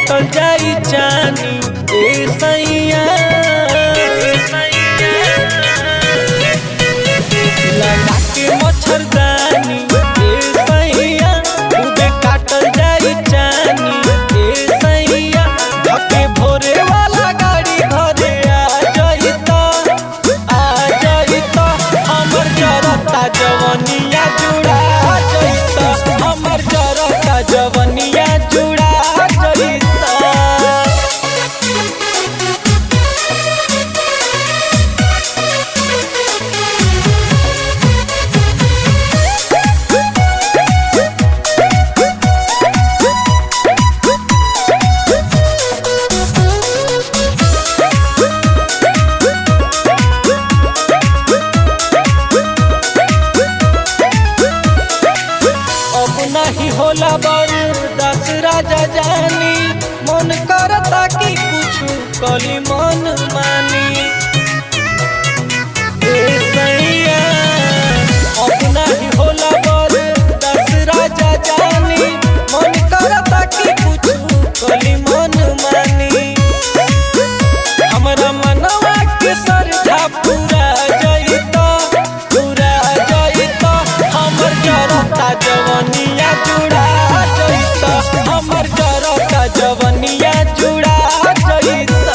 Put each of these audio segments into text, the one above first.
काटल जाई जानी ए सैया लगा के मच्छरदानी ए सैया खूबे काटल जाई जानी ए सैया धके भोरे वाला गाड़ी घरे आ जाइता आ जाइता हमर जरता जवनिया जुड़ा जाइता हमर जरता जवनिया जुड़ा जाइता अब नहीं होला बरदास राजा जानी मन करता कि कुछ कली मन मानी ए सैया अब नहीं होला बरदास राजा जानी मन करता कि कुछ कली मन मानी हमरा मनवा के सरधा पूरा जइता पूरा जइता हमर जरता जवनिया जुड़ा जइता हमर जरता जवनिया जुड़ा जइता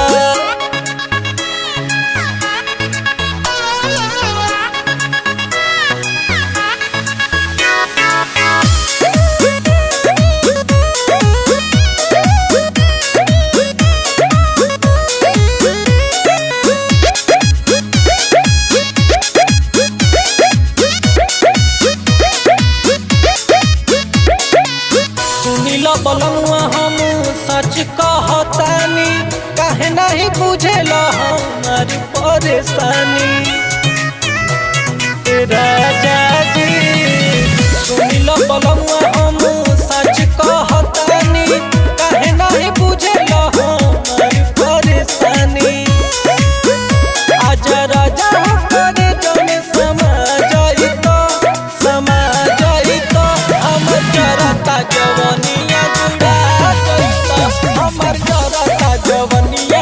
सुनिल बलमुआ हम सच कहतानी काहे नहीं बुझेल हमारी परेशानी ए राजा जी सुनिल बलमुआ हम सच कहतानी काहे नहीं बुझेल हमारी परेशानी आजा राजा करे जमे समा जाइतो समा जाइतो हमर जरता जवनिया जुड़ा जाइतो हमर जरता जवनिया